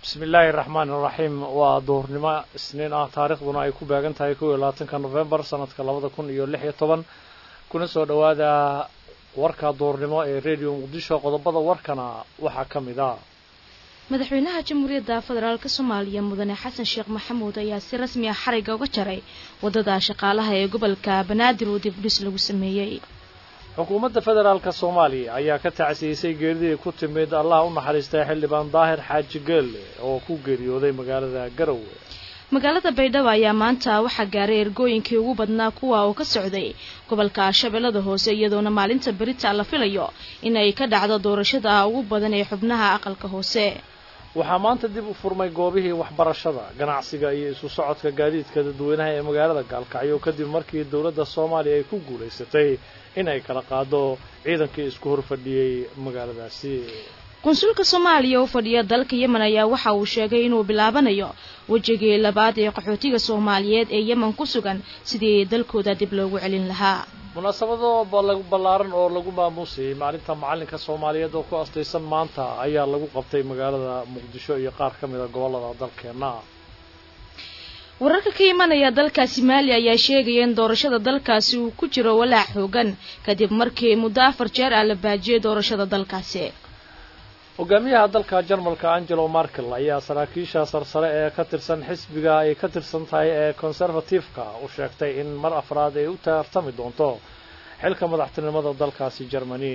bismi illaahi raxmaan iraxiim waa duhurnimo isniin ah taarikhduna ay ku beegan tahay kow iyo labaatanka nofembar sanadka labada kun iyo lix iyo toban kuna soo dhowaada warka duhurnimo ee radio muqdisho qodobada warkana waxaa ka mid a madaxweynaha jamhuuriyadda federaalk soomaaliya mudane xasan sheekh maxamuud ayaa si rasmi ah xarigga uga jaray waddada shaqaalaha ee gobolka banaadir oo dibdhis lagu sameeyey xukuumadda federaalka soomaaliya ayaa ka tacsiyeysay geeridii ku timid allah u naxariistay xildhibaan daahir xaaji geelle oo ku geeriyooday magaalada garowe magaalada baydhabo ayaa maanta waxaa gaaray ergooyinkii ugu badnaa kuwa oo ka socday gobolka shabeellada hoose iyadoona maalinta berita la filayo in ay ka dhacdo doorashada ugu badan ee xubnaha aqalka hoose waxaa maanta dib u furmay goobihii waxbarashada ganacsiga iyo isu socodka gaadiidka dadweynaha ee magaalada gaalkacyo kadib markii dowladda soomaaliya ay ku guulaysatay in ay kala qaado ciidankii isku horfadhiyey magaaladaasi qunsulka soomaaliya oo fadhiya dalka yemen ayaa waxa uu sheegay inuu bilaabanayo wejigii labaad ee qaxootiga soomaaliyeed ee yemen ku sugan sidii dalkooda dib loogu celin lahaa munaasabado ballaaran oo lagu maamuusayay maalinta macalinka soomaaliyeed oo ku astaysan maanta ayaa lagu qabtay magaalada muqdisho iyo qaar ka mid a gobollada dalkeenna wararka ka imanaya dalkaasi maali ayaa sheegaya in doorashada dalkaasi uu ku jiro walaac xoogan kadib markii muddo afar jeer ah la baajiyey doorashada dalkaasi hogaamiyaha dalka jarmalka angelo markel ayaa saraakiisha sarsare ee ka tirsan xisbiga ay ka tirsan tahay ee conservative-ka u sheegtay in mar afraad ay u tartami doonto xilka madaxtinimada dalkaasi germany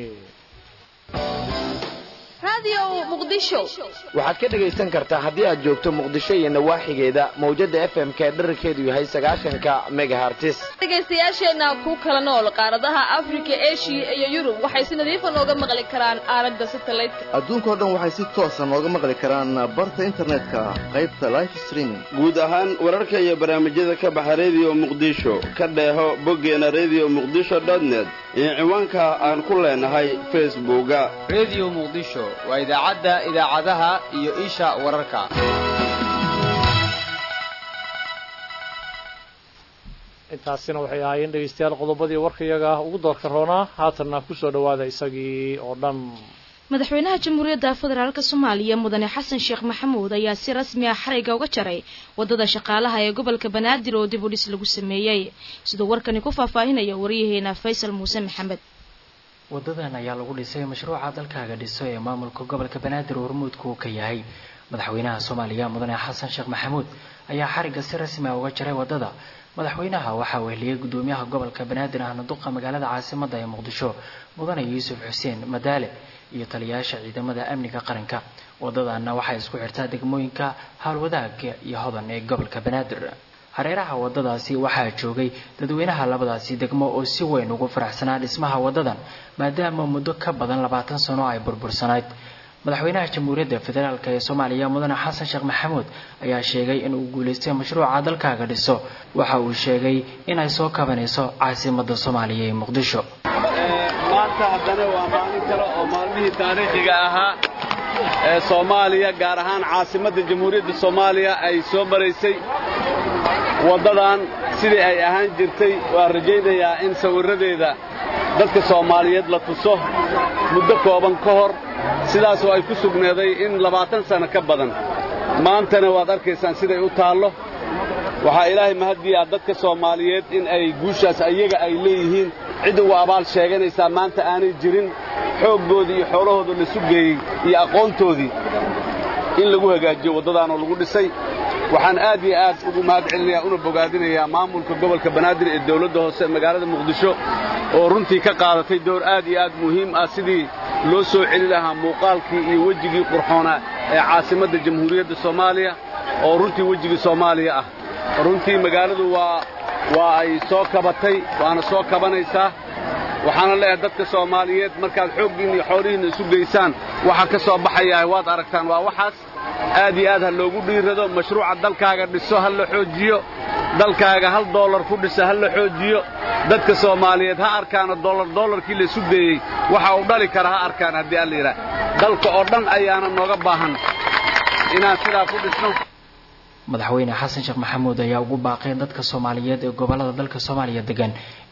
waxaad ka dhegaysan kartaa haddii aad joogto muqdisho iyo nawaaxigeeda mawjada f m-ka ee dherarkeedu yahay sagaashanka megahartis dhegaystayaasheenna ku kala nool qaaradaha afrika eshiya iyo yurub waxay si nadiifa nooga maqli karaan aalada satelliteka adduunkao dhan waxay si toosa nooga maqli karaan barta internetka qaybta life streaming guud ahaan wararka iyo barnaamijyada ka baxa rediyo muqdisho ka dheeho boggeena redio muqdisho net iyo ciwaanka aan ku leenahay facebooka redio muqdisho waa idaacadda idaacadaha iyo isha wararka intaasina waxay ahaayeen dhegaystayaal qodobadii warkayaga ugu doorka roonaa haatanna kusoo dhowaada isagii oo dhan madaxweynaha jamhuuriyadda federaalk soomaaliya mudane xasan sheekh maxamuud ayaa si rasmi ah xarigga uga jaray waddada shaqaalaha ee gobolka banaadir oo dib u dhis lagu sameeyey siduu warkani ku faahfaahinaya waryaheena faysal muuse maxamed wadadan ayaa lagu dhisay mashruuca dalkaaga dhiso ee maamulka gobolka banaadir oo hormuudku ka yahay madaxweynaha soomaaliya mudane xasan sheekh maxamuud ayaa xarigga si rasmi ah uga jaray wadada madaxweynaha waxaa weheliyey gudoomiyaha gobolka banaadir ahna duqa magaalada caasimadda ee muqdisho mudane yuusuf xuseen madaale iyo taliyayaasha ciidamada amniga qaranka wadadana waxay isku xirtaa degmooyinka howlwadaaga iyo hodan ee gobolka banaadir hareeraha wadadaasi waxaa joogay dadweynaha labadaasi degmo oo si weyn ugu faraxsanaa dhismaha wadadan maadaama muddo ka badan labaatan sano ay burbursanayd madaxweynaha jamhuuriyadda federaalk ee soomaaliya mudane xasan sheekh maxamuud ayaa sheegay inuu guulaystay mashruuca dalkaaga dhiso waxa uu sheegay inay soo kabanayso caasimadda soomaaliya ee muqdisho maanta haddana waa maalin kale oo maalmihii taariikhiga ahaa ee soomaaliya gaar ahaan caasimadda jamhuuriyadda soomaaliya ay soo maraysay waddadan sidii ay ahaan jirtay waan rajaynayaa in sawirradeeda dadka soomaaliyeed la tuso muddo kooban ka hor sidaasoo ay ku sugneeday in labaatan sanno ka badan maantana waad arkaysaan siday u taallo waxaa ilaahay mahaddiya dadka soomaaliyeed in ay guushaas ayaga ay leeyihiin cid ugu abaal sheeganaysaa maanta aanay jirin xooggoodii iyo xoolahooda la sugeeyey iyo aqoontoodii in lagu hagaajiyo waddadaanoo lagu dhisay waxaan aad iyo aad ugu mahad celinayaa una bogaadinayaa maamulka gobolka banaadir ee dawladda hoose magaalada muqdisho oo runtii ka qaadatay door aad iyo aad muhiim ah sidii loo soo celi lahaa muuqaalkii iyo wejigii qurxoonaa ee caasimadda jamhuuriyadda soomaaliya oo runtii wejigii soomaaliya ah runtii magaaladu waa waa ay soo kabatay waana soo kabanaysaa waxaana leeyahay dadka soomaaliyeed markaad xooggiinna iyo xoolihiinna isu geysaan waxa ka soo baxayaa waad aragtaan waa waxaas aad iyo aad ha loogu dhiirado mashruuca dalkaaga dhiso ha la xoojiyo dalkaaga hal doolar ku dhisa ha la xoojiyo dadka soomaaliyeed ha arkaano doolar doolarkii la isu geeyey waxa uu dhali kara ha arkaan haddii alla yidhaah dalka oo dhan ayaana nooga baahan inaan sidaa ku dhisno madaxweyne xasan sheekh maxamuud ayaa ugu baaqay dadka soomaaliyeed ee gobolada dalka soomaaliya degan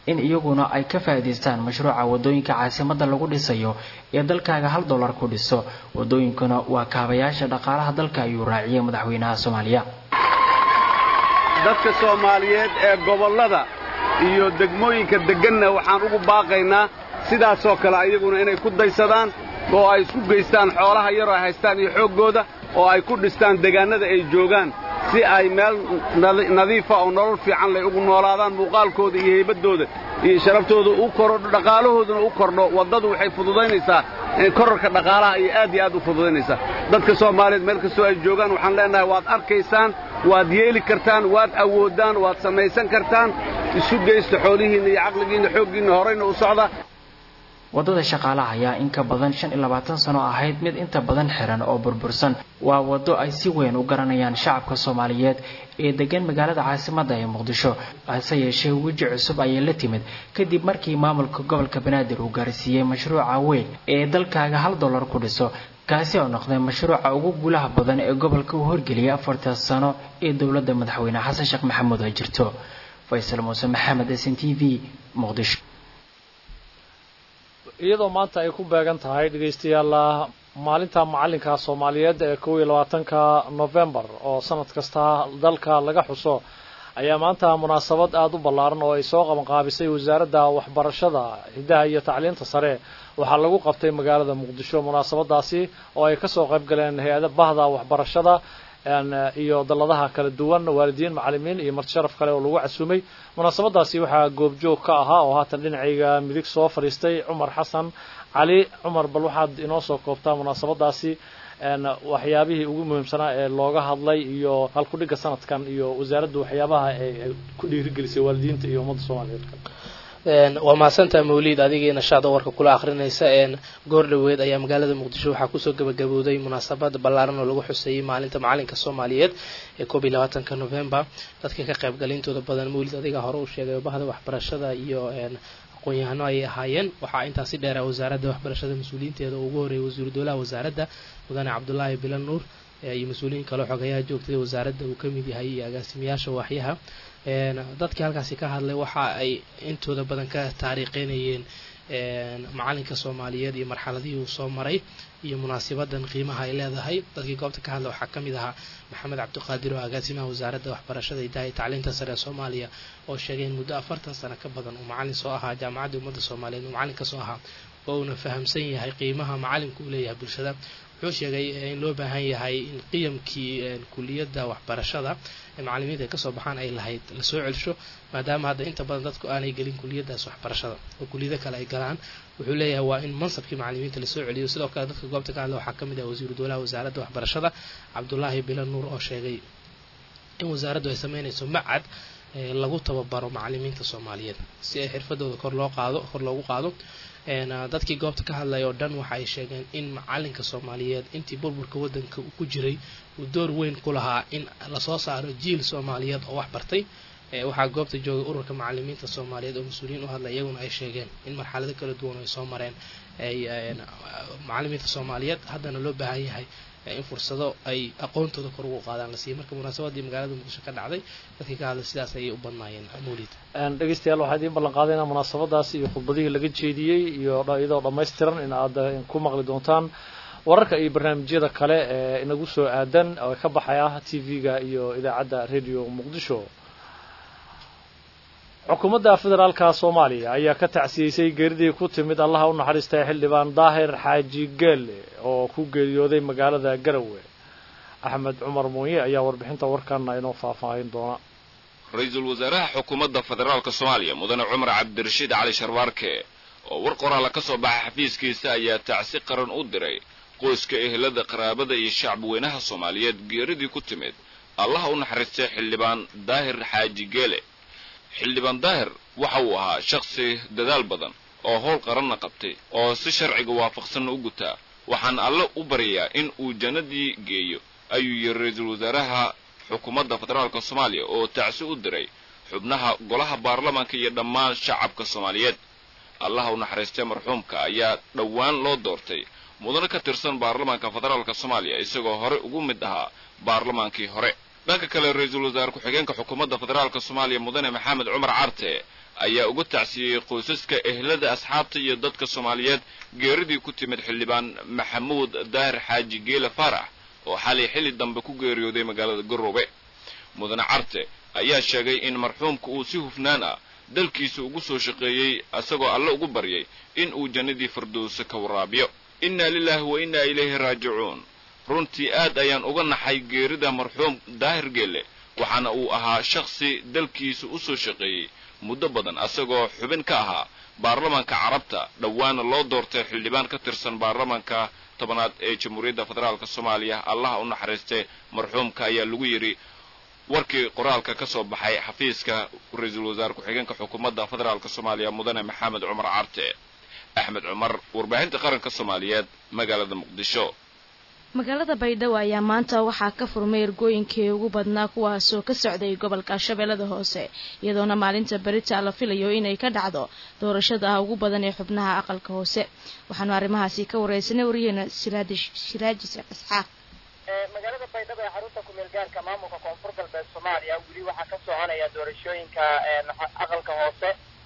in iyaguna ay ka faa'iidaystaan mashruuca wadooyinka caasimadda lagu dhisayo ee dalkaaga hal dollar ku dhiso wadooyinkuna waa kaabayaasha dhaqaalaha dalka ayuu raaciyay madaxweynaha soomaaliya dadka soomaaliyeed ee gobollada iyo degmooyinka degganna waxaan ugu baaqaynaa sidaasoo kale ayaguna inay ku daysadaan oo ay isku geystaan xoolaha yaroo ay haystaan iyo xooggooda oo ay ku dhistaan degaannada ay joogaan si ay meel nadiifa oo nolol fiican lay ugu noolaadaan muuqaalkooda iyo haybaddooda iyo sharaftooda u korodho dhaqaalahooduna u kordho waddadu waxay fududaynaysaa korarka dhaqaalaha iyo aad iyo aad u fududaynaysaa dadka soomaaliyeed meel kastoo ay joogaan waxaan leenahay waad arkaysaan waad yeeli kartaan waad awooddaan waad samaysan kartaan isu geysta xoolihiinna iyo caqligiinna xooggiinna horayna u socda waddada shaqaalaha ayaa in ka badan shan iyo labaatan sano ahayd mid inta badan xiran oo burbursan waa waddo ay si weyn u garanayaan shacabka soomaaliyeed ee degan magaalada caasimadda ee muqdisho hase yeeshee weji cusub ayay la timid kadib markii maamulka gobolka banaadir uu gaarsiiyey mashruuca weyn ee dalkaaga hal dollar ku dhiso kaasi oo noqday mashruuca ugu guulaha badan ee gobolka uu horgeliyay afartan sano ee dowladda madaxweyne xasan sheekh maxamuud ay jirto faysal muuse maxamed s n t v muqdisho iyadoo maanta ay ku beegan tahay dhegaystayaal maalinta macallinka soomaaliyeed ee kow iyo labaatanka novembar oo sanad kasta dalka laga xuso ayaa maanta munaasabad aada u ballaaran oo ay soo qabanqaabisay wasaaradda waxbarashada hiddaha iyo tacliinta sare waxaa lagu qabtay magaalada muqdisho munaasabadaasi oo ay kasoo qayb galeen hay-ada bahda waxbarashada iyo dalladaha kala duwan waalidiin macallimiin iyo marti sharaf kale oo lagu casuumay munaasabadaasi waxaa goobjoog ka ahaa oo haatan dhinacayga midig soo fadhiistay cumar xasan cali cumar bal waxaad inoo soo koobtaa munaasabadaasi waxyaabihii ugu muhiimsanaa ee looga hadlay iyo halkudhigga sanadkan iyo wasaaraddu waxyaabaha ay ku dhiirigelisay waalidiinta iyo ummadda soomaaliyeed waa mahadsantaha mawliid adigii nashaada warka kula akhrinaysa goor dhoweed ayaa magaalada muqdisho waxaa kusoo gabagabowday munaasabad ballaaran oo lagu xuseeyey maalinta macalinka soomaaliyeed ee koob iyo labaatanka novembar dadka ka qaybgalintooda badan mawlid adiga hore uu sheegay bahda waxbarashada iyo aqoon-yahano ayay ahaayeen waxaa intaasi dheera wasaaradda waxbarashada mas-uuliyiinteeda oo ugu horreeyay wasiiru dowlaha wasaaradda mudane cabdulaahi bilan nuur iyo mas-uuliyiin kale xogayaha joogtada wasaaradda uu ka mid yahay iyo agaasimayaasha waaxyaha dadkii halkaasi ka hadlay waxa ay intooda badan ka taariikheynayeen macalinka soomaaliyeed iyo marxaladihii uu soo maray iyo munaasabadan qiimaha ay leedahay dadkii goobta ka hadlay waxaa ka mid ahaa maxamed cabdiqaadir oo agaasimaha wasaaradda waxbarashada hidaha iyo tacliinta sare ee soomaaliya oo sheegay in muddo afartan sano ka badan uu macalin soo ahaa jaamacadda ummadda soomaaliyeed uu macalin ka soo ahaa oo uuna fahamsan yahay qiimaha macalinku uu leeyahay bulshada wuxuu sheegay in loo baahan yahay in qiyamkii kuliyadda waxbarashada ee macalimiinta ay kasoo baxaan ay lahayd lasoo celsho maadaama hadda inta badan dadku aanay gelin kuliyadaas waxbarashada oo kuliyado kale ay galaan wuxuu leeyahay waa in mansabkii macalimiinta lasoo celiyo sidoo kale dadka goobta ka hadla waxaa ka mid ah wasiiru dowlaha wasaaradda waxbarashada cabdulaahi bilan nuur oo sheegay in wasaaraddu ay sameynayso macad lagu tababaro macalimiinta soomaaliyeed si ay xirfadooda kor loo qaado kor loogu qaado dadkii goobta ka hadlaya oo dhan waxa ay sheegeen in macalinka soomaaliyeed intii burburka waddanka uu ku jiray uu door weyn ku lahaa in lasoo saaro jiil soomaaliyeed oo wax bartay waxaa goobta joogay ururka macalimiinta soomaaliyeed oo mas-uuliyiin u hadlay iyaguna ay sheegeen in marxalado kala duwan ay soo mareen macalimiinta soomaaliyeed haddana loo baahan yahay in fursado ay aqoontooda kor ugu qaadaan la siiyo marka munaasabadii magaalada muqdisho ka dhacday dadkii ka hadlay sidaas ayay u badnaayeen mawlid dhegeystayaal waxaa idiin ballan qaadaynaa munaasabadaasi iyo khudbadihii laga jeediyey iyo iyadoo dhammaystiran in aad ku maqli doontaan wararka iyo barnaamijyada kale ee inagu soo aadan oo ka baxaya t v-ga iyo idaacadda radio muqdisho xukuumadda federaalka soomaaliya ayaa ka tacsiyeysay geeridii ku timid allaha u naxariistay xildhibaan daahir xaaji geelle oo ku geeriyooday magaalada garowe axmed cumar muuye ayaa warbixinta warkana inoo faahfaahin doona ra-iisul wasaaraha xukuumadda federaalka soomaaliya mudane cumar cabdirashiid cali sharwaarke oo war qoraala ka soo baxay xafiiskiisa ayaa tacsi qaran u diray qoyska ehelada qaraabada iyo shacbweynaha soomaaliyeed geeridii ku timid allaha u naxariistay xildhibaan daahir xaaji geele xildhibaan daahir waxa uu ahaa shakhsi dadaal badan oo howl qaranna qabtay oo si sharciga waafaqsanna u gutaa waxaan alle u baryayaa in uu jannadii geeyo ayuu yiri ra-iisul wasaaraha xukuumadda federaalka soomaaliya oo tacsi u diray xubnaha golaha baarlamaanka iyo dhammaan shacabka soomaaliyeed allaha u naxariistay marxuumka ayaa dhowaan loo doortay mudane ka tirsan baarlamaanka federaalka soomaaliya isagoo hore ugu mid ahaa baarlamaankii hore dhanka kale ra-iisul wasaare ku-xigeenka xukuumadda federaalka soomaaliya mudane maxamed cumar carte ayaa uga tacsiyeyey qoysaska ehlada asxaabta iyo dadka soomaaliyeed geeridii ku timid xildhibaan maxamuud daahir xaaji geele faarax oo xalay xilli dambe ku geeriyooday magaalada garoobe mudane carte ayaa sheegay in marxuumka uu si hufnaan ah dalkiisa ugu soo shaqeeyey isagoo alle ugu baryay in uu jannadii firdowse ka waraabiyo innaa lilaahi wa innaa ilayhi raajicuun runtii aad ayaan uga naxay geerida marxuum daahir geelle waxaana uu ahaa shakhsi dalkiisa u soo shaqeeyey muddo badan asagoo xubin ka ahaa baarlamaanka carabta dhowaana loo doortay xildhibaan ka tirsan baarlamaanka tobanaad ee jamhuuriyadda federaalk soomaaliya allaha u naxariistay marxuumka ayaa lagu yidhi warkii qoraalka ka soo baxay xafiiska ra-iisul wasaare ku-xigeenka xukuumadda federaalk soomaaliya mudane maxamed cumar carte axmed cumar warbaahinta qaranka soomaaliyeed magaalada muqdisho magaalada baydhabo ayaa maanta waxaa ka furmay ergooyinkii ugu badnaa kuwaasoo ka socday gobolka shabeellada hoose iyadoona maalinta berita la filayo inay ka dhacdo doorashada ugu badan ee xubnaha aqalka hoose waxaanu arrimahaasi ka wareysanay wariyeena shiraaji sheekh isxaaq magaalada baydhabo ee xarunta kumeel gaarka maamulka koonfur galbeed soomaaliya weli waxaa ka soconaya doorashooyinka aqalka hoose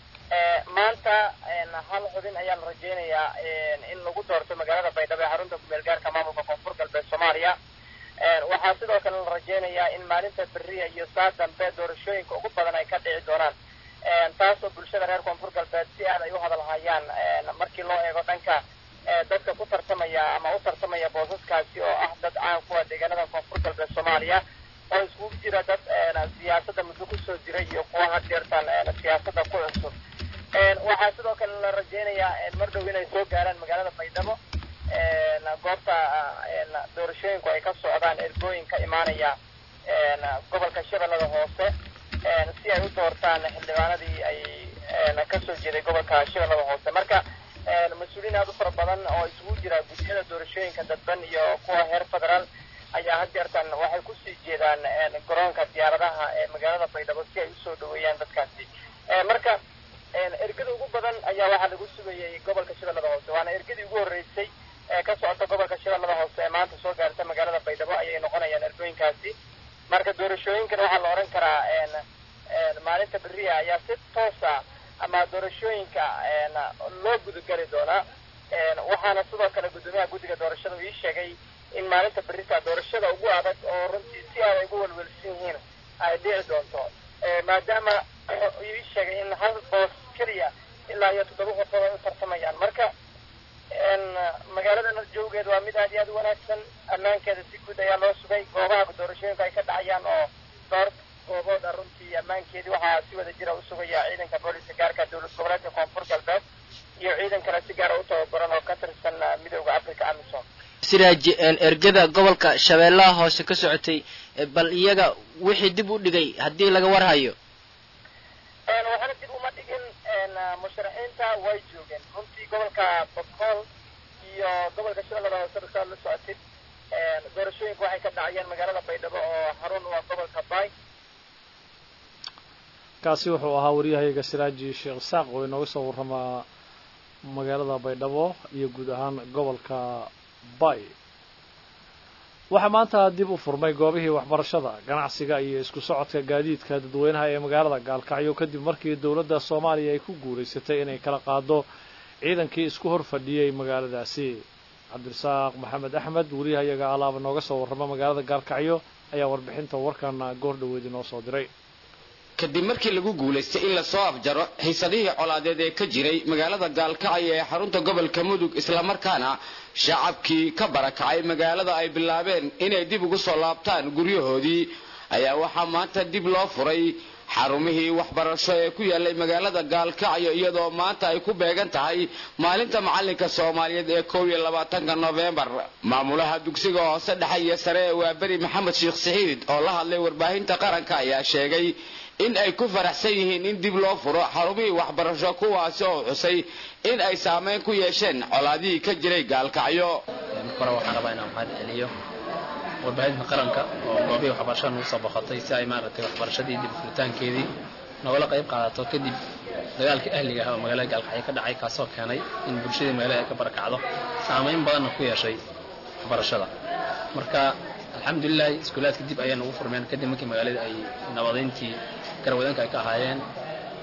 maanta hal xubin ayaa la rajeynayaa in lagu doorto magaalada baydhabo ee xarunta kumeel gaarka maamulka koonfur galbeed soomaaliya waxaa sidoo kale la rajeynayaa in maalinta beriya iyo saa dambe doorashooyinka ugu badan ay ka dhici doonaan taasoo bulshada reer koonfur galbeed si aad ay u hadalhayaan markii loo eego dhanka dadka ku tartamaya ama u tartamaya boosaskaasi oo ah dad caan kuwa deegaanada koonfur galbeed soomaaliya oo iskugu jira dad siyaasadda muddo kusoo jiray iyo kuwa had jeertaan siyaasadda ku cusub waxaa sidoo kale la rajeynayaa mar dhow inay soo gaaraan magaalada baydhabo goobta doorashooyinku ay ka socdaan ergooyin ka imaanaya gobolka shabeellada hoose si ay u doortaan xildhibaanadii ay kasoo jeeday gobolka shabeellada hoose marka mas-uuliyiin aad u fara badan oo isugu jira guddiyada doorashooyinka dadban iyo kuwa heer federaal ayaa had jeertan waxay kusii jeedaan garoonka diyaaradaha ee magaalada baydhabo si ay usoo dhaweeyaan dadkaasi marka ergada ugu badan ayaa waxaa lagu sugayay gobolka shabeellada hoose waana ergadii ugu horreysay ee ka socota gobolka shabeellada hoose ee maanta soo gaarta magaalada baydhabo ayay noqonayaan ergooyinkaasi marka doorashooyinkan waxaa la odhan karaa maalinta beriya ayaa si toosa ama doorashooyinka loo gudageli doonaa waxaana sidoo kale guddoomiyaha guddiga doorashada ii sheegay in maalinta berita doorashada ugu adag oo runtii si aad ay ugu welwelsan yihiin ay dhici doonto maadaama ii sheegay in hal boos keliya ilaa iyo toddoba qofood ay u tartamayaan marka magaalada joogeed waa mid aad iyo aad u wanaagsan ammaankeeda si guud ayaa loo sugay goobaha doorashooyinka ay ka dhacayaan oo dhowr goobooda runtii ammaankeedii waxaa si wada jira u sugaya ciidanka booliska gaarka dowlad goboleedka koonfur galbeed iyo ciidan kale si gaara u tababaran oo ka tirsan midooda africa amisom siraaji ergada gobolka shabeellaha hoose ka socotay bal iyaga wixii dib u dhigay haddii laga warhayo waxaana dib uma dhigin musharaxiinta way joogeen runtii gobolka bokool iyo gobolka shabeellada hoose basaad la socotid doorashooyinka waxay ka dhacayeen magaalada baydhabo oo xarun u ah gobolka bay kaasi wuxuu ahaa waryahayaga siraaji sheekh isaaq oo inooga soo warramaa magaalada baydhabo iyo guud ahaan gobolka bay waxaa maanta dib u furmay goobihii waxbarashada ganacsiga iyo isku socodka gaadiidka dadweynaha ee magaalada gaalkacyo kadib markii dowladda soomaaliya ay ku guulaysatay inay kala qaado ciidankii isku hor fadhiyey magaaladaasi cabdirasaaq maxamed axmed wariyahayaga alaaba nooga soo warrama magaalada gaalkacyo ayaa warbixinta warkan goor dhaweed inoo soo diray kadib markii lagu guulaystay in lasoo afjaro xiisadihii colaadeed ee ka jiray magaalada gaalkacyo ee xarunta gobolka mudug islamarkaana shacabkii ka barakacay magaalada ay bilaabeen inay dib ugu soo laabtaan guryahoodii ayaa waxaa maanta dib loo furay xarumihii waxbarasho ee ku yaallay magaalada gaalkacyo iyadoo maanta ay ku beegan tahay maalinta macallinka soomaaliyeed ee kow iyo labaatanka nofembar maamulaha dugsiga hoose dhexe iyo sare ee waaberi maxamed sheekh saxiid oo la hadlay warbaahinta qaranka ayaa sheegay in ay ku faraxsan yihiin in dib loo furo xarumihii waxbarasho kuwaasi oo xusay in ay saameyn ku yeesheen colaadihii ka jiray gaalkacyo kore waxaan rabaa inaan mahad celiyo warbaahinta qaranka oo goobihii waxbarashada nagu soo boqotay si ay maaragtay waxbarashadii dib furitaankeedii nogala qayb qaadato kadib dagaalkii ahliga ah oo magaalada gaalkacyo ka dhacay kaasoo keenay in bulshadii magaalada ay ka barakacdo saameyn badanna ku yeeshay waxbarashada marka alxamdulilahi iskuulaadka dib ayay nagu furmeen kadib markii magaalada ay nabadayntii garwadanka ay ka ahaayeen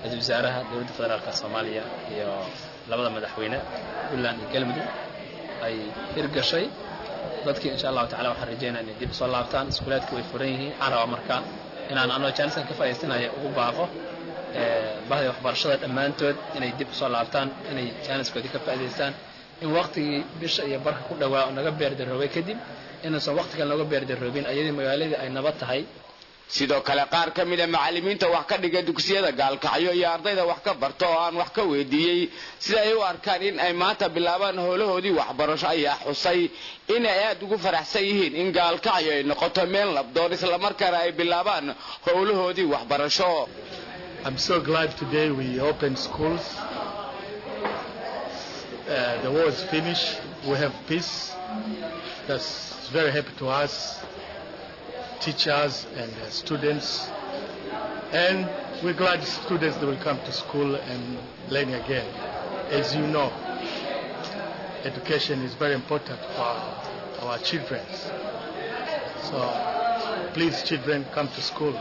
ra-iisul wasaaraha dowladda federaalka soomaaliya iyo labada madaxweyne puntland iyo galmudug ay hirgashay dadkii insha allahu tacala waxaan rajeynaa inay dib usoo laabtaan iskuulaadkii way furan yihiin waxaan rabaa marka inaan anoo jaaniskan ka faa'iidaysanaya ugu baaqo bahda waxbarashada dhammaantood inay dib usoo laabtaan inay jaaniskoodii ka faa'iidaystaan in waqtigii bisha iyo barka ku dhowaa naga beerdaroobay kadib inaysan waqti kale nooga beerdaroobin ayadii magaaladii ay nabad tahay sidoo kale qaar ka mida macallimiinta wax ka dhiga dugsiyada gaalkacyo iyo ardayda wax ka barta oo aan wax ka weydiiyey sida ay u arkaan in ay maanta bilaabaan howlahoodii waxbarasho ayaa xusay inay aad ugu faraxsan yihiin in gaalkacyo ay noqoto meel labdoon islamarkaana ay bilaabaan howlahoodii waxbarasho I'm so glad today we opened schools. Uh, the war is finished. We have peace. That's very happy to us, teachers and uh, students. And we're glad students that will come to school and learn again. As you know, education is very important for our children. So please, children, come to school.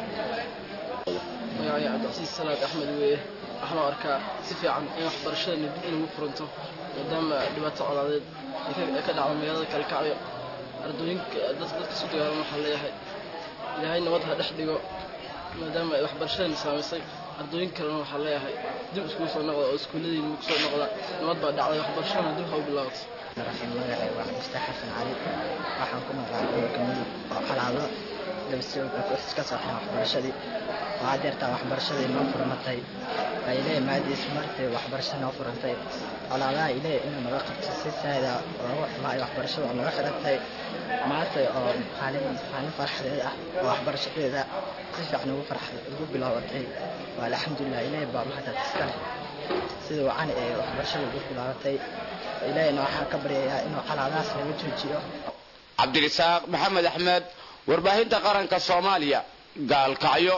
magacay cabdicasiis salaad axmed weeye waxaan u arkaa si fiican in waxbarashadana dib inagu furanto maadaama dhibaato colaadeed ay ka dhacdo magaalada kalkacyo ardooyinka dadka su dagaalan waxaa leeyahay ilaahay nabad ha dhex dhigo maadaama ay waxbarashadana saamaysay ardooyin kalena waxaa leeyahay dib iskugu soo noqda oo iskuulladiina ugu soo noqda nabad baa dhacday waxbarashadana dib ha u bilaabato magacay waa cabdistax xasan cali waxaan ku noolaa gobolka mudug oo calaado dabasooga ka sooxeen waxbarashadii oo haddeertaa waxbarashadii noo furmatay waa ilaahay maadiis martay waxbarasha noo furantay colaadaha ilaahay inuu naga qabto si saada loogu xumaayo waxbarashada oo naga xirantay maanta oo maalin maalin farxadeed ah oo waxbarashadeeda si fiican ugu farx ugu bilaabatay waa alxamdulilah ilaahay baa mahadad iskale sida wacani ee waxbarashada ugu bilaabatay ilaahayna waxaan ka baryayaa inuu calaadahaas naga joojiyo cabdirisaaq maxamed axmed warbaahinta qaranka soomaaliya gaalkacyo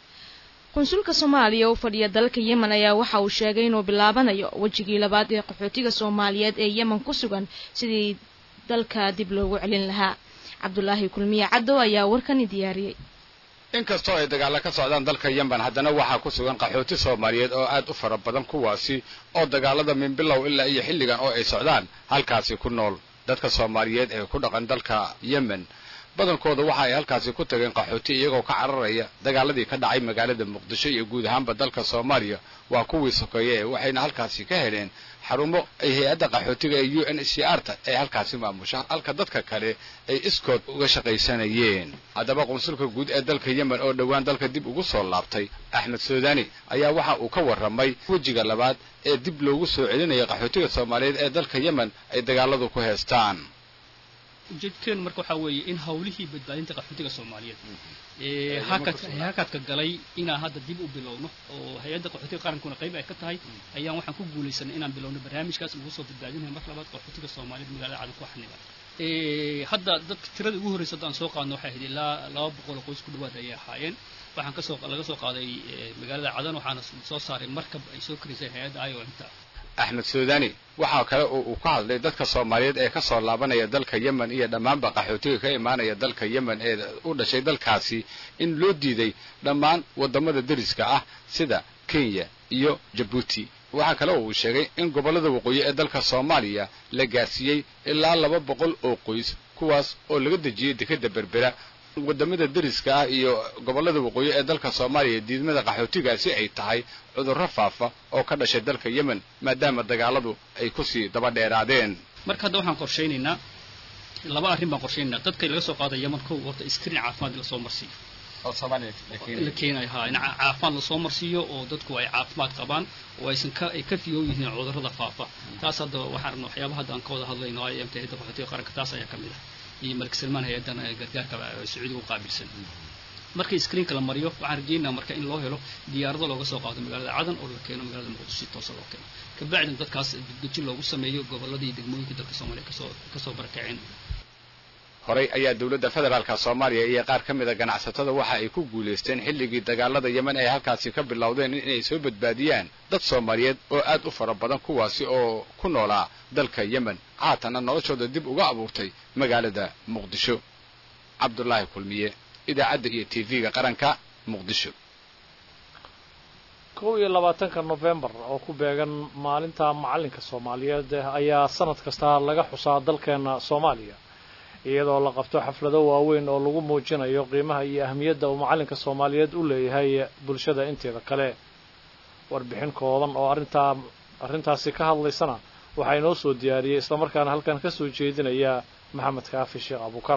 qunsulka soomaaliya u fadhiya dalka yemen ayaa waxa uu sheegay inuu bilaabanayo wejigii labaad ee qaxootiga soomaaliyeed ee yemen ku sugan sidii dalka dib loogu celin lahaa cabdulaahi kulmiye caddow ayaa warkani diyaariyey inkastoo ay dagaalla ka socdaan dalka yemen haddana waxaa ku sugan qaxooti soomaaliyeed oo aad u fara badan kuwaasi oo dagaalada minbilow ilaa iyo xilligan oo ay socdaan halkaasi ku nool dadka soomaaliyeed ee ku dhaqan dalka yemen badankooda waxa ay halkaasi ku tageen qaxooti iyagoo ka cararaya dagaaladii ka dhacay magaalada muqdisho iyo guud ahaanba dalka soomaaliya waa kuwii sokeeye waxayna halkaasi ka heleen xarumo ay hay-adda qaxootiga ee u n c r ta ay halkaasi maamusha halka dadka kale ay iskood uga shaqaysanayeen haddaba qunsulka guud ee dalka yemen oo dhowaan dalka dib ugu soo laabtay axmed suudani ayaa waxa uu ka warramay wejiga labaad ee dib loogu soo celinaya qaxootiga soomaaliyeed ee dalka yemen ay dagaaladu ku heestaan ujeedkeenu marka waxaa weeye in hawlihii badbaadinta qaxootiga soomaaliyeed ee hakadka galay inaan hadda dib u bilowno oo hay-adda qaxootiga qarankuna qayb ay ka tahay ayaan waxaan ku guulaysanay inaan bilowno barnaamijkaas lagu soo badbaadinayo mar labaad qaxootiga soomaaliyeed magaalada cadan ku xaniba hadda dadka tirada ugu horreysa haddaan soo qaadno waxay ahayd ilaa laba boqol oo qoys ku dhawaad ayay ahaayeen waxaan kasoo laga soo qaaday magaalada cadan waxaana soo saaray markab ay soo karisay hay-adda iomta axmed suudani waxaa kale oo uu ka hadlay dadka soomaaliyeed ee ka soo laabanaya dalka yemen iyo dhammaanba qaxootiga ka imaanaya dalka yemen ee u dhashay dalkaasi in loo diiday dhammaan waddamada deriska ah sida kenya iyo jabuuti waxaa kale oo uu sheegay in gobollada waqooyi ee dalka soomaaliya la gaarsiiyey ilaa laba boqol oo qoys kuwaas oo laga dejiyey dekeda berbera wadamada deriska ah iyo gobollada waqooyi ee dalka soomaaliya diidmada qaxootigaasi ay tahay cudurro faafa oo ka dhashay dalka yemen maadaama dagaaladu ay kusii daba dheeraadeen marka hadda waxaan qorshaynaynaa laba arrin baan qorshaynaynaa dadka laga soo qaada yemen kow horta screen caafimaad lasoo marsiiyo la keenayo ha in caafimaad lasoo marsiiyo oo dadku ay caafimaad qabaan oo aysan ka ay ka fiyow yihiin cudurrada faafa taas hadda waxaan rabna waxyaabaha hadda aan ka wada hadlayno ay amta hayadda qaxootiga qaranka taas ayaa ka mid ah iyo malik salmaan hay-addan gargaarka sacuudiga u qaabilsan markii screenka la mariyo waxaan rajeynaa marka in loo helo diyaarado looga soo qaado magaalada cadan oo la keeno magaalada muqdisho si toosa loo keeno kabacdina dadkaas dibdejin loogu sameeyo gobolladii degmooyinka dalka soomaaliya kasoo kasoo barakaceen horey ayaa dowladda federaalka soomaaliya iyo qaar ka mida ganacsatada waxa ay ku guulaysteen xilligii dagaalada yemen ay halkaasi ka bilowdeen inay soo badbaadiyaan dad soomaaliyeed oo aad u fara badan kuwaasi oo ku noolaa dalka yemen haatanna noloshooda dib uga abuurtay magaalada muqdisho cabdulaahi kulmiye idaacadda iyo t v-ga qaranka muqdisho kow iyo labaatanka nofembar oo ku beegan maalinta macalinka soomaaliyeed ayaa sanad kasta laga xusaa dalkeena soomaaliya iyadoo la qabto xaflado waaweyn oo lagu muujinayo qiimaha iyo ahmiyadda uu macalinka soomaaliyeed u leeyahay bulshada inteeda kale warbixin kooban oo arrintaa arrintaasi ka hadlaysana waxaa inoo soo diyaariyey islamarkaana halkan ka soo jeedinaya maxamed kaafi sheekh abukar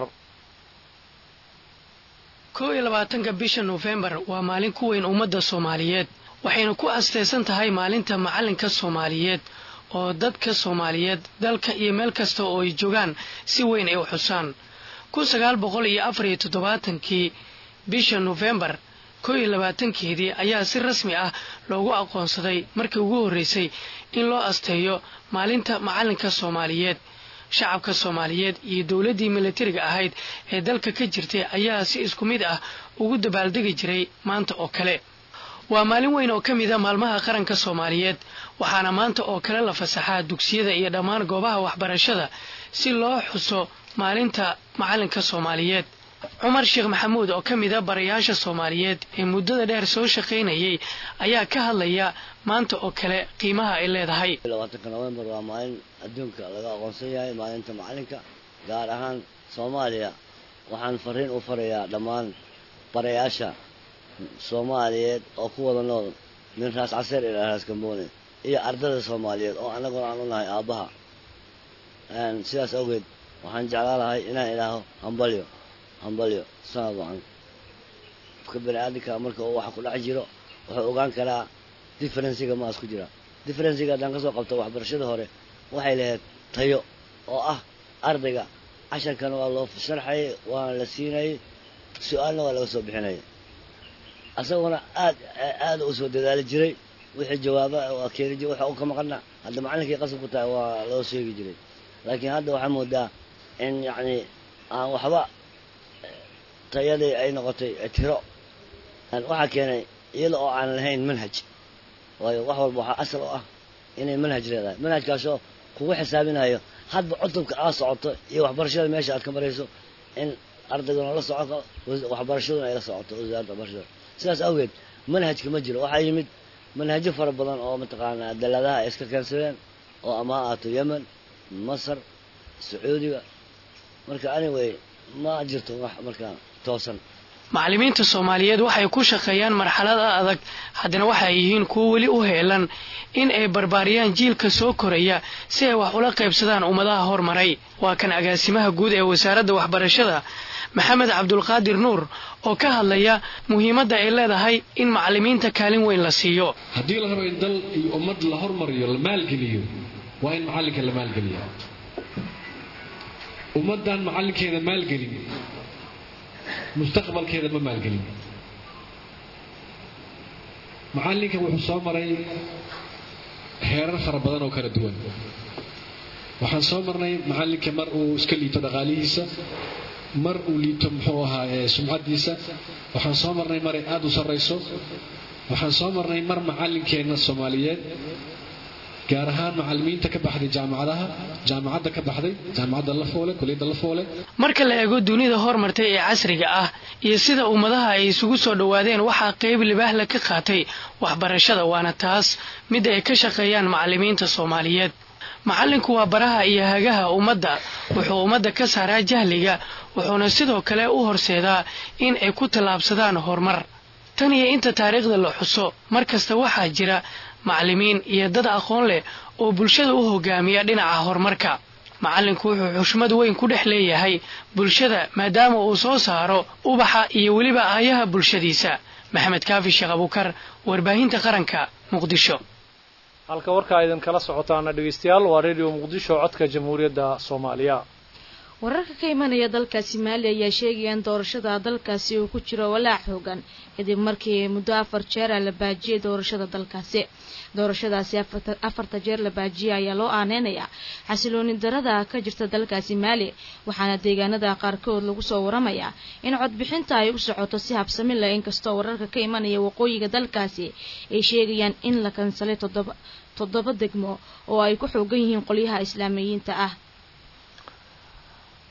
kow iyo labaatanka bisha nofembar waa maalin ku weyn ummadda soomaaliyeed waxayna ku asteysan tahay maalinta macalinka soomaaliyeed oo dadka soomaaliyeed dalka iyo meel kasta oo ay joogaan si weyn ay u xusaan kun sagaal boqol iyo afar iyo toddobaatankii bisha nofembar kow iyo labaatankeedii ayaa si rasmi ah loogu aqoonsaday markii ugu horreysay in loo asteeyo maalinta macalinka soomaaliyeed shacabka soomaaliyeed iyo dowladdii milatariga ahayd ee dalka ka jirtay ayaa si isku mid ah ugu dabaaldegi jiray maanta oo kale waa maalin weyn oo ka mida maalmaha qaranka soomaaliyeed waxaana maanta oo kale la fasaxaa dugsiyada iyo dhammaan goobaha waxbarashada si loo xuso maalinta macalinka soomaaliyeed cumar sheekh maxamuud oo ka mida barayaasha soomaaliyeed ee muddada dheer soo shaqaynayay ayaa ka hadlaya maanta oo kale qiimaha ay leedahay labaatanka novembar waa maalin adduunka laga aqoonsan yahay maalinta macalinka gaar ahaan soomaaliya waxaan fariin u farayaa dhammaan barayaasha soomaaliyeed oo ku wada nool min raas caseer ilaa raas gamboone iyo ardada soomaaliyeed oo annaguna aan u nahay aabbaha sidaas awgeed waxaan jeclaa lahay inaan idhaaho hambalyo hambalyo sanad wacan qofka bani aadamka marka uu waxa ku dhex jiro wuxuu ogaan karaa differensiga maas ku jira differensiga haddaan kasoo qabto waxbarashada hore waxay lahayd tayo oo ah ardayga casharkana waa loo sharxayay waana la siinayay su-aalna waa laga soo bixinayay asaguna aad aada u soo dadaali jiray wixii jawaaba waa keeni jiray waxa uu ka maqana hadda macalinkii qasab ku tahay waa loo sheegi jiray laakiin hadda waxaa moodaa in yacni aan waxba tayadii ay noqotay tiro waxaa keenay iyada oo aan lahayn manhaj waayo wax walba waxaa asal u ah inay manhaj leedahay manhajkaasoo kugu xisaabinayo hadba cutubka aad socoto iyo waxbarashada meesha aad ka marayso in ardayguna la soco waxbarashaduna ay la socoto wasaaradda waxbarashada sidaas awgeed manhajka ma jiro waxaa yimid manhajyo fara badan oo mataqaanaa daladaha ay iska keensadeen oo ama ha ahaato yemen masar sacuudiga marka anyway ma jirto wax markaa toosan macallimiinta soomaaliyeed waxay ku shaqeeyaan marxalada adag haddana waxay yihiin kuwo weli u heelan in ay barbaariyaan jiilka soo koraya si ay wax ula qaybsadaan ummadaha hormaray waa kan agaasimaha guud ee wasaaradda waxbarashada maxamed cabdulqaadir nuur oo ka hadlaya muhiimadda ay leedahay in macallimiinta kaalin weyn la siiyo haddii la rabo in dal iyo ummad la hormariyo la maalgeliyo waa in macallinka la maalgeliya ummaddan macallinkeeda maalgelin mustaqbalkeeda ma maalgelin macallinka wuxuu soo maray heerar fara badan oo kala duwan waxaan soo marnay macallinka mar uu iska liito dhaqaalihiisa mar uu liito muxuu ahaa sumcaddiisa waxaan soo marnay maray aada u sarrayso waxaan soo marnay mar macallinkeenna soomaaliyeed gaar ahaan macallimiinta ka baxday jaamacadaha jaamacadda ka baxday jaamacadda la foole kuliyadda la foole marka la eego dunida hormartay ee casriga ah iyo sida ummadaha ay isugu soo dhowaadeen waxaa qayb libaahla ka qaatay waxbarashada waana taas mid ay ka shaqeeyaan macallimiinta soomaaliyeed macallinku waa baraha iyo hagaha ummadda wuxuu ummadda ka saaraa jahliga wuxuuna sidoo kale u horseedaa in ay ku tallaabsadaan horumar tan iyo inta taariikhda la xuso mar kasta waxaa jira macallimiin iyo dad aqoon leh oo bulshada u hogaamiya dhinaca horumarka macallinku wuxuu xushmad weyn ku dhex leeyahay bulshada maadaama uu soo saaro ubaxa iyo weliba aayaha bulshadiisa maxamed kaafi sheekh abuukar warbaahinta qaranka muqdisho halka warkaa idin kala socotaana dhegeystayaal waa radio muqdisho codka jamhuuriyadda soomaaliya wararka ka imanaya dalkaasi maali ayaa sheegaya in doorashada dalkaasi uu ku jiro walaac xoogan kadib markii muddo afar jeera la baajiyay doorashada dalkaasi doorashadaasi afarta jeer la baajiyay ayaa loo aaneynayaa xasilooni darada ka jirta dalkaasi maali waxaana deegaanada qaarkood lagu soo waramayaa in codbixinta ay u socoto si habsami leh inkastoo wararka ka imanaya waqooyiga dalkaasi ay sheegayaan in la kansalay toddoba toddoba degmo oo ay ku xoogan yihiin qolyaha islaamiyiinta ah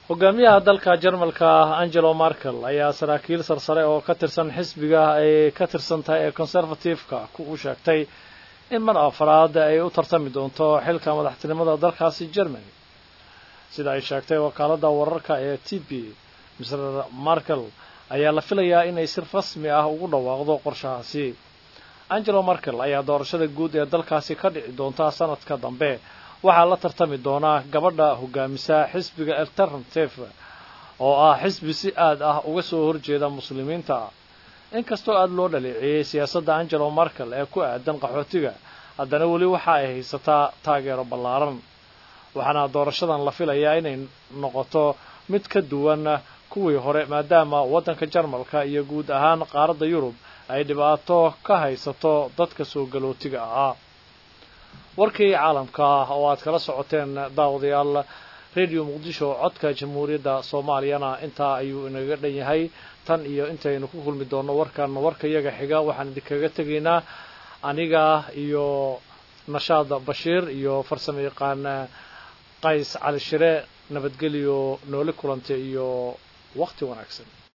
hogaamiyaha dalka jarmalka angelo markel ayaa saraakiil sarsare oo ka tirsan xisbiga ay ka tirsan tahay ee conservative-ka u sheegtay in mar afraad ay u tartami doonto xilka madaxtinimada dalkaasi germany sida ay sheegtay wakaaladda wararka ee t p mr markel ayaa la filayaa inay si rasmi ah ugu dhawaaqdo qorshahaasi angelo markel ayaa doorashada guud ee dalkaasi ka dhici doonta sanadka dambe waxaa la tartami doonaa gabadha hogaamisa xisbiga alternative oo ah xisbi si aad ah uga soo horjeeda muslimiinta inkastoo aada loo dhaleeceeyey siyaasadda angelo markel ee ku aadan qaxootiga haddana weli waxa ay haysataa taageero ballaaran waxaana doorashadan la filayaa inay noqoto mid ka duwan kuwii hore maadaama waddanka jarmalka iyo guud ahaan qaaradda yurub ay dhibaato ka haysato dadka soo galootiga ahaa warkii caalamka oo aad kala socoteen daawadayaal radio muqdisho codka jamhuuriyadda soomaaliyana intaa ayuu inaga dhan yahay tan iyo intaynu ku kulmi doonno warkan warka iyaga xiga waxaan idinkaga tegaynaa aniga iyo nashaad bashiir iyo farsamo yaqaan qays cali shire nabadgelyo nooli kulantay iyo waqti wanaagsan